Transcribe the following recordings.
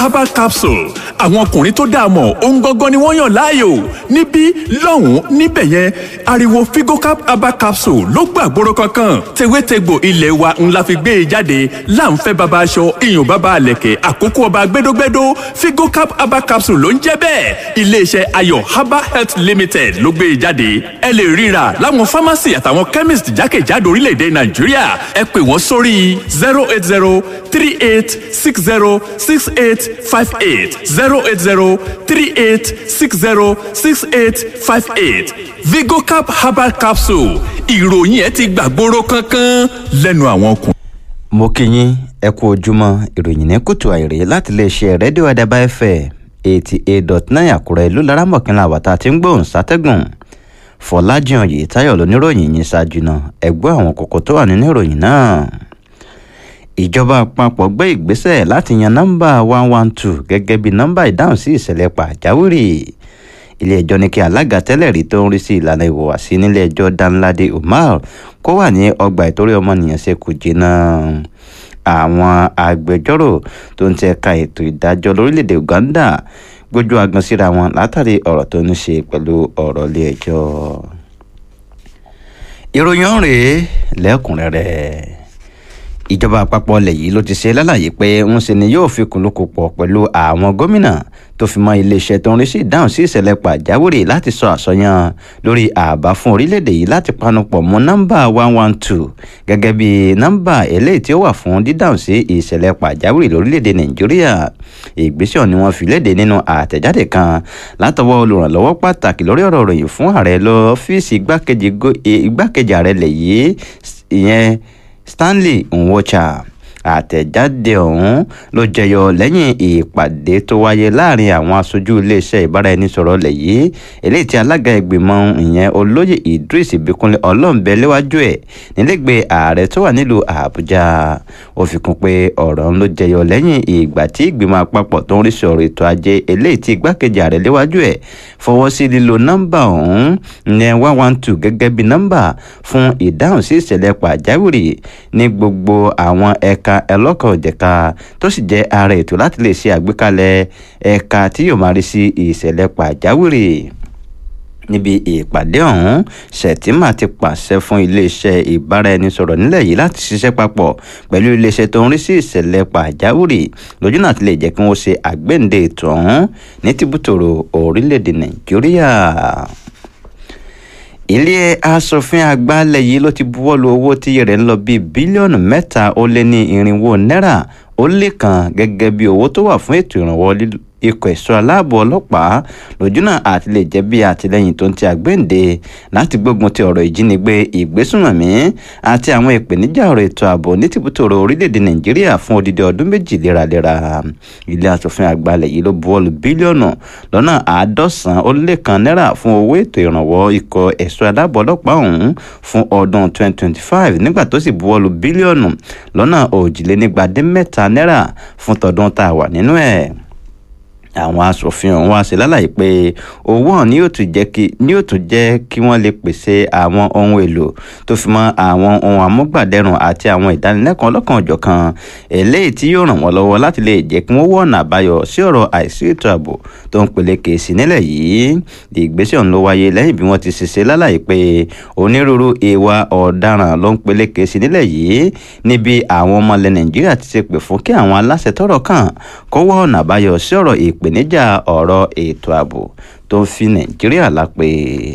herbal capsule àwọn ọkùnrin tó dáa mọ̀ ohun gangan ni wọ́n yàn láàyò níbí lọ́hùn-ún níbẹ̀ yẹn ariwo figocap herbal capsule ló gbàgbóró kankan tewétegbò ilé wa ńlá fi gbé e jáde láǹfẹ́ baba aṣọ iyùn baba àlẹ̀kẹ̀ àkókò ọba gbẹdógbẹdó figocap herbal capsule ló ń jẹ́ bẹ́ẹ̀ iléeṣẹ́ ayọ̀ herbal health limited ló gbé e jáde ẹ lè ríra láwọn pharmacy àtàwọn chemist jákèjádò orílẹ̀-èdè nàìjíríà ẹ pè wọ́n sórí zero eight zero three eight six zero six eight five eight zero eight zero three eight six zero six eight five eight vigocap herbal capsule ìròyìn ẹ ti gbàgbóró kankan lẹ́nu àwọn ọkùnrin. mo kí yín ẹ kú ojúmọ́ ìròyìn ní kùtù àìrè láti iléeṣẹ́ rédíò àdàbà ẹ̀fẹ̀ eighty eight dot nine àkúrẹ́ ìlú laramọ̀kínlá àwàtà tí ń gbóhùn sátẹ́gùn fọlájàn yìí táyọ̀ lóníròyìn yìí ṣáájú náà ẹgbẹ́ àwọn kókó tó wà nínú ìròyìn náà ìjọba àpapọ̀ gbé ìgbésẹ̀ láti yan nọ́mbà one one two gẹ́gẹ́ bí nọ́mbà ìdáhùn sí ìṣẹ̀lẹ̀ pàjáwìrì ilé-ẹjọ́ ní kí alága tẹ́lẹ̀ rí tó ń rí sí ìlànà ìhùwàsí nílé-ẹjọ́ danlade umar kó wà ní ọgbà ìtorí ọmọnìyàn ṣe kù jìnnà àwọn agbẹjọ́rò tó ń tẹ̀ka ètò ìdájọ́ lórílẹ̀‐èdè uganda gbójú agan síra wọn látàrí ọ̀rọ̀ tó ní ṣe pẹ̀lú ọ̀rọ̀ ilé-ẹjọ́ ìròyìn rèé lẹ́kùnrẹ́rẹ́ ìjọba àpapọ̀ ilẹ̀ yìí ló ti ṣe lálàyé pé ń ṣe ni yóò fi kùnlùkùn pọ̀ pẹ̀lú àwọn gómìnà tó fi mọ́ iléeṣẹ́ tó ń rí sí ìdáhùn sí ìṣẹ̀lẹ̀ pàjáwìrì láti sọ àsọyàn lórí àbá fún orílẹ̀-èdè yìí láti panupọ̀ mọ́ nọ́mbà one one two gẹ́gẹ́ bí nọ́mbà eléyìí tí ó wà fún dídáhùn sí ìṣẹ̀lẹ̀ pàjáwìrì lórílẹ̀-èdè nàìjíríà ìgbésẹ̀ ni wọ́n fi léde nínú àtẹ̀jáde kan látọwọ́ olùrànlọ́wọ́ pàtàkì lórí ọ̀rọ̀ ròyìn fún ààrẹ lọ́fíìsì igbákejì ààrẹ lẹ̀ yìí ìyẹn stanley nwocha àtẹ̀jáde ọ̀hún ló jẹyọ lẹ́yìn ìpàdé tó wáyé láàrin àwọn aṣojú iléeṣẹ́ ìbáraẹnisọ̀rọ̀ ilẹ̀ yìí eléyìí tí alága ìgbìmọ̀ ìyẹn olóyè idris ìbíkúnlé ọlọ́ọ̀bẹ léwájú ẹ̀ nílẹ̀gbẹ́ ààrẹ tó wà nílùú àbújá ó fi kún pé ọ̀rọ̀ ń ló jẹyọ lẹ́yìn ìgbà tí ìgbìmọ̀ àpapọ̀ tó ń rí sọ̀rọ̀ ètò ajé eléyìí tí igbákejì ààrẹ léwájú ẹ̀ fọwọ́ sí lílo nọ́mbà ọ̀hún ìyẹn one one two gẹ́gẹ́ bí nọ́mbà fún ìdáhùn sí ìṣẹ̀lẹ̀ pàjáwìrì ní gbogbo àwọn ẹ̀ka ẹlọ́kan òjẹ̀ka tó sì jẹ́ ara ètò láti lè ṣe àgbékalẹ̀ ẹ̀ka tí yóò máa rí sí ìṣẹ̀lẹ̀ pàjáwìrì níbi ìpàdé ọ̀hún sẹ̀tìmà ti pàṣẹ fún iléeṣẹ́ ìbáraẹnisọ̀rọ̀ nílẹ̀ yìí láti ṣiṣẹ́ papọ̀ pẹ̀lú iléeṣẹ́ tó ń rí sí ìṣẹ̀lẹ̀ pàjáwìrì lójú náà ti lè jẹ́ kí wọ́n ṣe àgbéǹde ètò ọ̀hún ní tìbútòrò orílẹ̀-èdè nàìjíríà ilé asòfin àgbà ilẹ̀ yìí ló ti buwọ́lu owó tí rẹ̀ ń lọ bíi bílíọ̀nù mẹ́ta ó lé ní irinwó náírà ó lé kan gẹ́gẹ́ bí owó tó wà fún ètò ìrànwọ́ ikọ̀ ẹ̀ṣọ́ aláàbò ọlọ́pàá lójúnà àti lè jẹ́ bí àtìlẹ́yìn tó ń ti àgbéǹde láti gbógun ti ọ̀rọ̀ ìjínigbé ìgbésùnmọ̀mí àti àwọn ìpèníjà ọ̀rọ̀ ètò ààbò ní tìbútòrò orílẹ̀-èdè nàìjíríà fún odidi ọdún méjì léraléra ilé asòfin àgbà ilẹ̀ yìí ló buwọ́lu bílíọ̀nù lọ́nà àádọ́sàn ó lé kan náírà fún owó ètò ìrànwọ́ ikọ̀ ẹ̀ṣọ́ aláàbò ọlọ́pàá ọ̀hún fún ọdún 2025 nígbà tó sì buwọ́lu bílíọ̀nù lọ́nà òjìlénígbàdínmẹ́ta náírà fún tọdún tá a wà nínú ẹ̀ àwọn asòfin ọ̀hún wá sí lálàyé pé owó ọ̀hún ni yóò tún jẹ́ kí ni yóò tún jẹ́ kí wọ́n lè pèsè àwọn ohun èlò tó fi mọ́ àwọn ohun amúgbàdẹrùn àti àwọn ìdánilẹ́kọ̀ọ́ ọlọ́kan òjọ̀kan eléyìí tí yóò ràn wọ́n lọ́wọ́ láti lè jẹ́ kí wọ́n wọ́ ọ̀nà àbáyọ sí ọ̀rọ̀ àìsí ètò ààbò tó ń peléke sí nílẹ̀ yìí ìgbésẹ̀ ọ̀hún ló wáyé lẹ́yìn bí wọ́n ti ṣiṣẹ́ lálàyé pé onírúurú ìwà ọ̀daràn ló ń peléke sí nílẹ̀ yìí níbi àwọn ọmọ ilẹ̀ nàìjíríà ti ṣe pè fún kí àwọn aláṣẹ tọ́rọ̀ kàn kó wọ́ ọ̀nà àbáyọ sí ọ̀rọ̀ ìpè ìpèníjà ọ̀rọ̀ ètò ààbò tó ń fi nàìjíríà lápè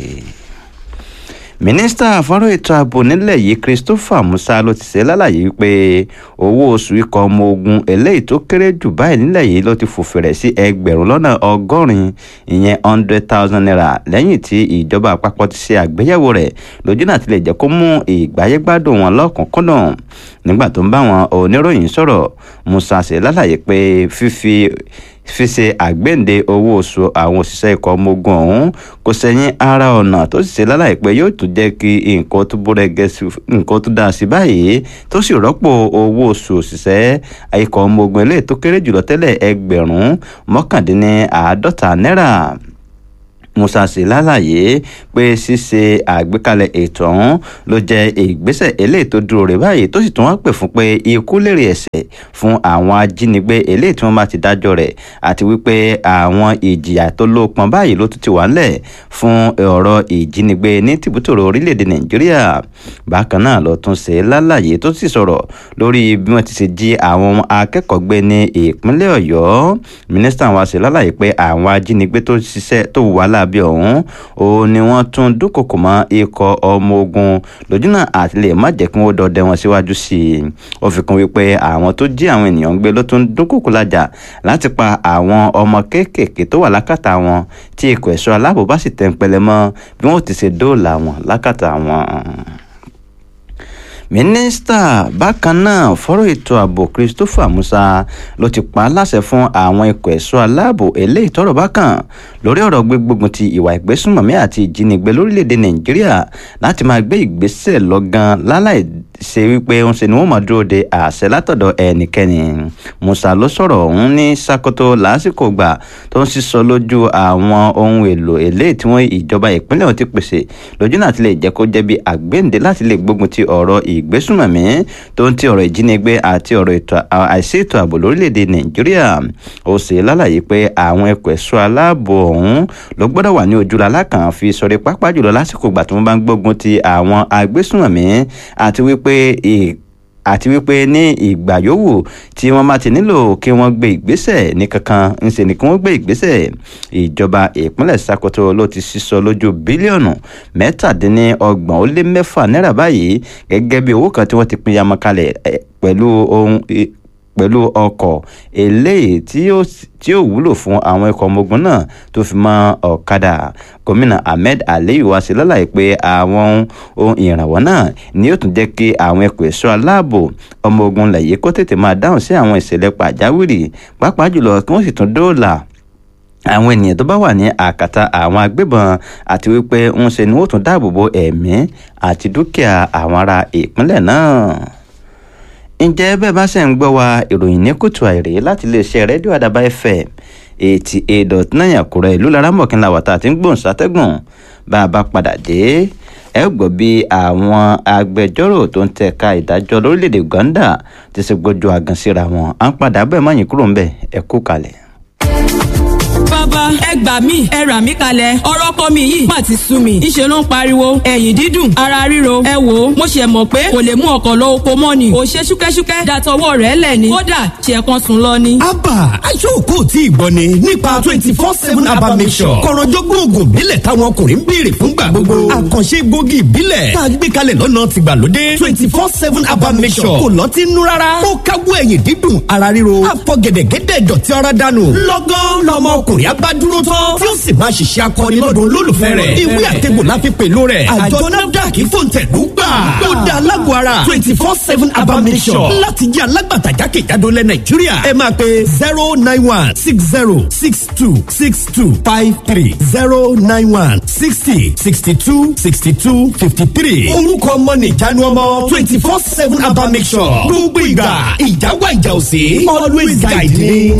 mínísítà fọ́rọ̀ ètò ààbò nílẹ̀ yìí christopher musa ló ti ṣe lálàyé wípé owó oṣù ikọ̀ ọmọ ogun eléyìí tó kéré jù báyìí nílẹ̀ yìí ló ti fòfèrè sí ẹgbẹ̀rún lọ́nà ọgọ́rin ìyẹn hundred thousand naira lẹ́yìn tí ìjọba àpapọ̀ ti ṣe àgbéyẹ̀wò rẹ̀ lójú náà ti lè jẹ́ kó mú ìgbáyégbádùn wọn lọ́kùnkúndùn nígbà tó ń bá wọn oníròyìn sọ̀rọ̀ musa ṣe lálàyé pé fífi fi ṣe àgbéǹde owó oṣù àwọn òṣìṣẹ́ ikọ̀ ọmọ ogun ọ̀hún kò sẹ́yìn ara ọ̀nà tó sì ṣe lálàyé pé yóò tún jẹ́ kí nǹkan tó búrẹ́gẹ́ sí nǹkan tó dáa sí báyìí tó sì rọ́pò owó oṣù òṣìṣẹ́ ikọ̀ ọmọ ogun eléyìí tó kéré jùlọ tẹ́lẹ̀ ẹgbẹ̀rún mọ́kàndínláàádọ́ta náírà musa sì lálàyé pé ṣíṣe àgbékalẹ̀ ètò ọ̀hún ló jẹ́ ìgbésẹ̀ eléyìí tó dúró rè báyìí tó sì tún wá pè fún pé ikú lèrè ẹ̀ṣẹ̀ fún àwọn ajínigbé eléyìí tí wọ́n bá ti dájọ́ rẹ̀ àti wípé àwọn ìjìyà tó lópọn báyìí ló tún ti wà ńlẹ̀ fún ọ̀rọ̀ ìjínigbé ní tìbútòrò orílẹ̀-èdè nàìjíríà bákan náà ló tún ṣe lálàyé tó sì sọ̀rọ̀ lórí bí wọ́n ti ṣe jí àwọn akẹ́kọ̀ọ́ gbé ní ìpínlẹ̀ ọ̀yọ́ mínísítà wa ṣe lálàyé pé àwọn ajínigbé tó ṣiṣẹ́ tó wà lábẹ́ ọ̀hún òun ni wọ́n tún dúnkòkò mọ́ ikọ̀ ọmọ ogun lójúnà àti lè má jẹ́ kí wọ́n dọdẹ wọn síwájú sí i ó fi kún wípé àwọn tó jí àwọn ènìyàn gbé ló tún dúnkòkò lájà láti pa àwọn ọmọ kéékèèké tó wà lákàtà wọn tí ikọ̀ ẹ̀ṣọ́ aláàbò bá sì tẹ̀ ń pẹlẹ mọ́ bí wọ́n ti ṣe dóòlà wọn lákàtà wọn mínísítà bákan náà fọ́rọ̀ ètò ààbò christopher musa ló ti pa á láṣẹ fún àwọn ikọ̀ ẹ̀ṣọ́ aláàbò eléyìí tọ́rọ̀ bá kàn lórí ọ̀rọ̀ gbígbógun ti ìwà ìgbésùnmọ̀mí àti ìjínigbé lórílẹ̀‐èdè nàìjíríà láti máa gbé ìgbésẹ̀ lọ́gán láláì ṣe wípé ń ṣe ni wọ́n máa dúró de àṣẹ látọ̀dọ̀ ẹnikẹ́ni musa ló sọ̀rọ̀ ọ̀hún ní sakoto lásìkò gbà tó ń sísọ lójú àwọn ohun èlò eléyìí tí wọ́n ìjọba ìpínlẹ̀ ọ̀hún ti pèsè lójú náà ti lè jẹ́ kó jẹ́ bí àgbéǹde láti lè gbógun ti ọ̀rọ̀ ìgbésùnmọ̀mí tó ń ti ọ̀rọ̀ ìjínigbé àti ọ̀rọ̀ àìsí ètò ààbò lórílẹ̀‐èdè nàìjíríà ó ṣe lálàyé pé àwọn ẹ̀kọ́ ẹ̀ṣọ́ aláàbò ọ̀hún ló gbọ́dọ̀ wà ní ojúlá alákàn fi sọ̀rọ̀ pápá jùlọ lásìkò ìgbà tí wọ́n bá ń gbógun ti àwọn agbésùnmọ̀mí àti wípé àti wípé ní ìgbà yòówù tí wọ́n bá ti nílò kí wọ́n gbé ìgbésẹ̀ ní kankan ńṣe ni kí wọ́n gbé ìgbésẹ̀ ìjọba ìpínlẹ̀ Sokoto ló ti sísọ lójú bílíọ̀nù mẹ́tàdínlọ́gbọ̀n ó lé mẹ́fà náírà báyìí gẹ́gẹ́ bí owó kan tí wọ́n ti pín yamọ kalẹ̀ pẹ̀lú ohun pẹ̀lú ọkọ̀ eléyìí tí ó wúlò fún àwọn ikọ̀ ọmọ ogun náà tó fi mọ́ ọ̀kadà gómìnà ahmed aliyu wá sí lálàyé pé àwọn ohun ìrànwọ́ náà ni yóò tún jẹ́ kí àwọn ẹ̀kọ́ ẹ̀ṣọ́ aláàbò ọmọ ogun lẹ̀yìn kó tètè máa dáhùn sí àwọn ìṣẹ̀lẹ̀ pàjáwìrì pàápàá jùlọ kí wọ́n sì tún dóòlà àwọn ènìyàn tó bá wà ní àkàtà àwọn agbébọn àti wípé ń ṣe ni wọ́n tún dáàbò bo ẹ̀mí àti dúkìá àwọn ará ìpínlẹ̀ náà ǹjẹ́ bẹ́ẹ̀ bá ṣe ń gbọ́ wa ìròyìn ní kùtù àìrè láti iléeṣẹ́ rédíò àdàbà fm eighty eight dot nine àkúrẹ́ ìlú laramọ̀kínlá wàtá àti ń gbóhùn sátẹ́gùn bá a bá padà dé ẹ gbọ́ bí àwọn agbẹjọ́rò tó ń tẹ̀ka ìdájọ́ lórílẹ̀‐èdè uganda ti ṣe gbójú àgàn síra wọn à ń padà bẹ́ẹ̀ mọ́yìn kúrò ńbẹ̀ ẹ kú kalẹ̀ bàbá ẹ gbà mí ẹ rà mí kalẹ̀ ọ̀rọ̀ ọkọ mi yìí má ti sú mi ìṣe ló ń pariwo ẹ̀yìn dídùn ara ríro ẹ wò ó mo ṣe mọ̀ pé kò lè mú ọkọ̀ lọ oko mọ́ ni ò ṣe ṣúkẹ́ṣúkẹ́ dàtọwọ́ rẹ̀ lẹ̀ ni kódà ṣe kan sùn lọ ni. abba aṣọ́kò tí ìgbọ́ ni nípa twenty four seven abba mission kọ̀rọ̀jọ́gbọ́n oògùn ìbílẹ̀ táwọn ọkùnrin ń béèrè fúngbà gbogbo àkànṣe gbòógì ìbílẹ̀ tá a gbé kalẹ̀ lọ́nà tìgbàlódé twenty four seven abba mission kò lọ́ọ́ ti nú rárá ó káwọ́ ẹ̀yìn dídùn ara ríro àfọ̀gẹ̀dẹ̀gẹ̀dẹ̀ dọ̀tí ara dànù lọ́gán lọ́mọ ọkùnrin abá dúró tán tí ó sì máa ṣiṣẹ́ akọni lọ́dọ̀ olólùfẹ́ rẹ̀ ìwé àtẹ̀gbò la fi pèlú rẹ̀ àjọ nafdac fòǹtẹ̀lú gbà ó dá alágọ̀ ara twenty four seven abamisọ̀ láti jẹ́ alágbàtà jákèjádò lẹ̀ nàìjíríà ẹ máa pe zero nine one six zero six two six two five three zero nine one sixty sixty two sixty two fifty three orúkọ ọmọ nìjánu ọmọ twenty four seven abamisọ̀ gbogbo ìgbà ìjáwá ìjà òsè always guide me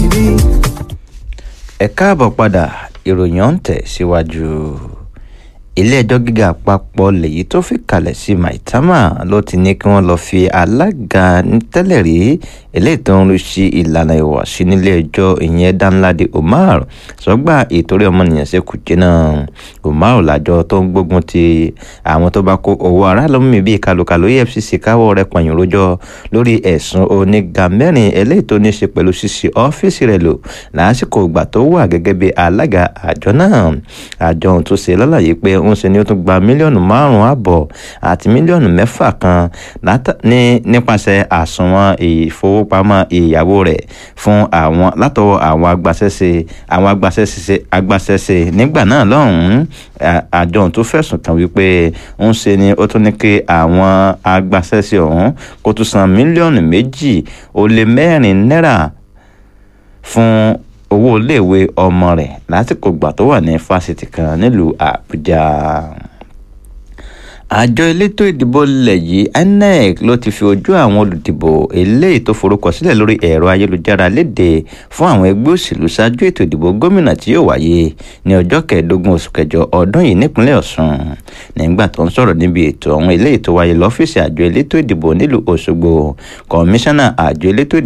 ẹ káàbọ̀ padà ìròyìn ọ̀hún tẹ̀ síwájú ilé-ẹjọ́ gíga àpapọ̀ lèyí tó fi kalẹ̀ sí maitama ló ti ní kí wọ́n lọ́ọ́ fi alága tẹ́lẹ̀ rí eléyìí tó ń rí sí ìlànà ìwàsí nílé-ẹjọ́ ìyẹn danladi umar sọgbà ìtorí ọmọnìyàn ṣe kù jẹ́ náà umar làjọ tó ń gbógun ti àwọn tó bá kó owó aráàlú mi bíi kàlùkàlù efcc káwọ́ rẹ̀ pọ̀nyìn rojọ́ lórí ẹ̀sùn oníga mẹ́rin eléyìí tó ní ṣe pẹ̀lú ṣíṣí ọ́fíìsì rẹ̀ lò lásìkò ìgbà tó wà gẹ́gẹ́ bí alága àjọ náà àjọ ohun tó ṣe lálàyé pé ń ṣe ni ó tún gba mílíọ̀nù márùn-ún àbọ̀ àti mílíọ̀nù mẹ́fà kan nípasẹ̀ àsùnwọ̀n ìfowópamọ́ ìyàwó rẹ̀ fún àwọn látọwọ́ àwọn agbaṣẹ́ṣe àwọn agbaṣẹ́ṣe agbaṣẹ́ṣe nígbà náà lọ́hùn-ún àjọ ohun tó fẹ̀sùn kàn wípé ń ṣe ni ó tún ní kí àwọn agbaṣẹ́ṣe ọ̀hún kó tún san mílíọ̀nù méjì ó lé mẹ́rin náírà fún owó iléèwé ọmọ rẹ̀ lásìkò gbà tó wà ní fásitì kan nílùú àbújá àjọ elétò ìdìbò ilẹ̀ yìí inec ló ti fi ojú àwọn olùdìbò eléyìí tó forúkọ sílẹ̀ lórí ẹ̀rọ ayélujára léde fún àwọn ẹgbẹ́ òṣèlú ṣáájú ètò ìdìbò gómìnà tí yóò wáyé ní ọjọ́ kẹẹ̀ẹ́dógún oṣù kẹjọ ọdún yìí nípínlẹ̀ ọ̀ṣun nígbà tó ń sọ̀rọ̀ níbi ètò ọ̀hún eléyìí tó wáyé lọ́fíìsì àjọ elétò ìdìbò nílùú òṣogbo kọmíṣánná àjọ elétò